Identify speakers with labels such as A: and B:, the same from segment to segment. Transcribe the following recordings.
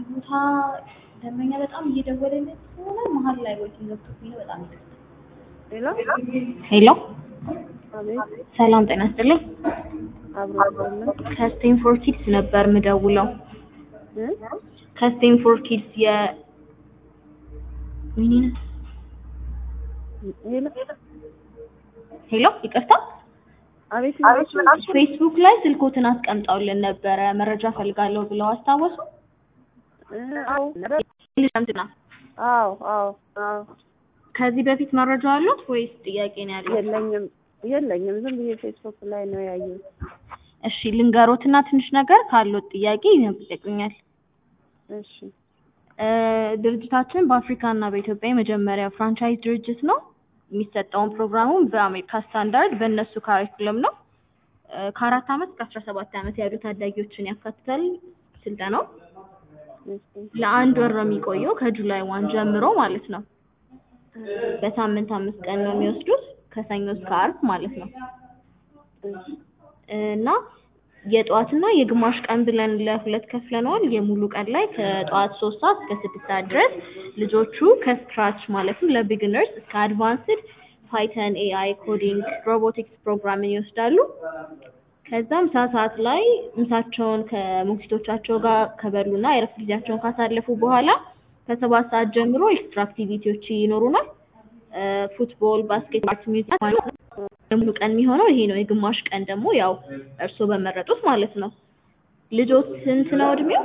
A: ቦታ ደንበኛ በጣም እየደወለለት ስለሆነ መሀል ላይ ወይ ገብቶብኝ ነው። በጣም ይቅርታ።
B: ሌላ
A: ሄሎ
B: አቤት
A: ሰላም ጤና ይስጥልኝ።
B: አብሮ አብሮልን
A: ከስቴንፎርድ ኪድስ ነበር ምደውለው።
B: እ
A: ከስቴንፎርድ ኪድስ የ ምን
B: ሌላ
A: ሄሎ ይቅርታ፣
B: አቤት
A: ፌስቡክ ላይ ስልኮትን አስቀምጠውልን ነበረ መረጃ ፈልጋለሁ ብለው አስታወሱ።
B: እ አዎ ነበር
A: እንትና
B: አዎ አዎ አዎ
A: ከዚህ በፊት መረጃ አሉት ወይስ ጥያቄ ነው ያለው?
B: የለኝም የለኝም ዝም ብዬ ፌስቡክ ላይ ነው ያየሁት
A: እሺ ልንገሮትና ትንሽ ነገር ካሉት ጥያቄ ይጠይቁኛል።
B: እሺ
A: እ ድርጅታችን በአፍሪካ እና በኢትዮጵያ የመጀመሪያ ፍራንቻይዝ ድርጅት ነው። የሚሰጠውን ፕሮግራሙም በአሜሪካ ስታንዳርድ በእነሱ ካሪኩለም ነው። እ ከአራት ዓመት እስከ አስራ ሰባት ዓመት ያሉ ታዳጊዎችን ያካትታል ስልጠናው።
B: እሺ
A: ለአንድ ወር ነው የሚቆየው ከጁላይ ዋን ጀምሮ ማለት ነው። በሳምንት አምስት ቀን ነው የሚወስዱት ከሰኞ እስከ አርብ ማለት ነው።
B: እሺ
A: እና የጠዋትና የግማሽ ቀን ብለን ለሁለት ከፍለነዋል። የሙሉ ቀን ላይ ከጠዋት ሶስት ሰዓት እስከ ስድስት ሰዓት ድረስ ልጆቹ ከስክራች ማለትም ለቢግነርስ እስከ አድቫንስድ ፓይተን፣ ኤአይ፣ ኮዲንግ፣ ሮቦቲክስ ፕሮግራምን ይወስዳሉ። ከዛ ምሳ ሰዓት ላይ ምሳቸውን ከሞግዚቶቻቸው ጋር ከበሉና የረፍት ጊዜያቸውን ካሳለፉ በኋላ ከሰባት ሰዓት ጀምሮ ኤክስትራ አክቲቪቲዎች ይኖሩናል። እ ፉትቦል፣ ባስኬት፣ አርት፣ ሚውዚክ ማለት ነው። የሙሉ ቀን የሚሆነው ይሄ ነው። የግማሽ ቀን ደግሞ ያው እርስዎ በመረጡት ማለት ነው። ልጆት ስንት ነው እድሜው?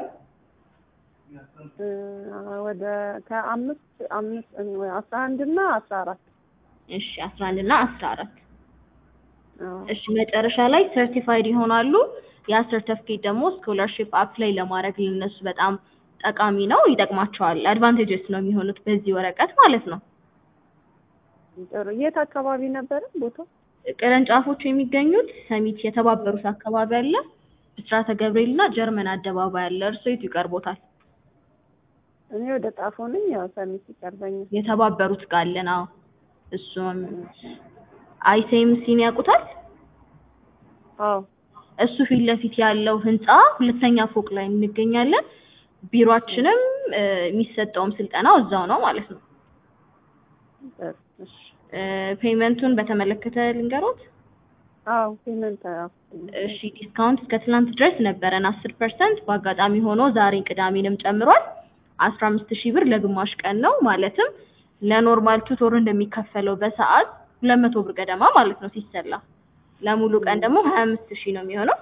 B: እ ወደ ከአምስት አምስት አስራ አንድ እና አስራ አራት
A: እሺ አስራ አንድ እና አስራ አራት
B: አዎ
A: እሺ መጨረሻ ላይ ሰርቲፋይድ ይሆናሉ። ያ ሰርተፍኬት ደግሞ ስኮላርሺፕ አፕላይ ለማድረግ ለነሱ በጣም ጠቃሚ ነው፣ ይጠቅማቸዋል። አድቫንቴጀስ ነው የሚሆኑት በዚህ ወረቀት ማለት ነው።
B: ጥሩ የት አካባቢ ነበረ ቦታው?
A: ቅርንጫፎቹ የሚገኙት ሰሚት የተባበሩት አካባቢ አለ፣ ብስራተ ገብርኤል እና ጀርመን አደባባይ አለ። እርሶ የቱ ይቀርቦታል?
B: እኔ ወደ ጣፎ ነኝ። ያው ሰሚት ይቀርበኛል።
A: የተባበሩት ጋር አለን። አዎ እሱም አይሴምሲን ያውቁታል?
B: አዎ
A: እሱ ፊት ለፊት ያለው ህንፃ ሁለተኛ ፎቅ ላይ እንገኛለን። ቢሮአችንም እ የሚሰጠውም ስልጠናው እዛው ነው ማለት ነው።
B: ጥሩ እሺ
A: እ ፔመንቱን በተመለከተ ልንገሮት።
B: አዎ ፔመንት አዎ
A: እሺ ዲስካውንት እስከ ትናንት ድረስ ነበረን አስር ፐርሰንት በአጋጣሚ ሆኖ ዛሬ ቅዳሜንም ጨምሯል። አስራ አምስት ሺህ ብር ለግማሽ ቀን ነው ማለትም ለኖርማል ቱቶር እንደሚከፈለው በሰዓት ሁለት መቶ ብር ገደማ ማለት ነው ሲሰላ። ለሙሉ ቀን ደግሞ ሀያ አምስት ሺህ ነው የሚሆነው።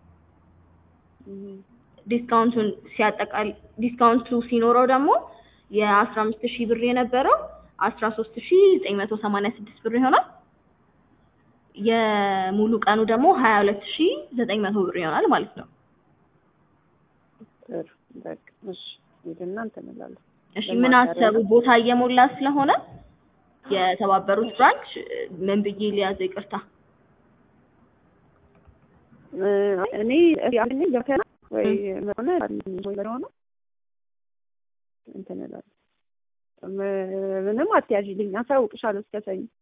B: እም
A: ዲስካውንቱን ሲያጠቃል ዲስካውንቱ ሲኖረው ደግሞ የአስራ አምስት ሺህ ብር የነበረው አስራ ሶስት ሺህ ዘጠኝ መቶ ሰማንያ ስድስት ብር ይሆናል። የሙሉ ቀኑ ደግሞ ሀያ ሁለት ሺህ ዘጠኝ መቶ ብር ይሆናል ማለት ነው።
B: ጥሩ በቃ እሺ ሄድና እንትን እላለሁ።
A: እሺ ምን አሰቡ? ቦታ እየሞላ ስለሆነ የተባበሩት ብራንች ምን ብዬ ሊያዘው? ይቅርታ
B: እ እኔ ያኔ ገብተና ወይ ሆነ ወይ ሆነ እንትን እላለሁ። ም- ምንም አትያዥልኝ፣ አሳውቅሻለሁ እስከ ሰኞ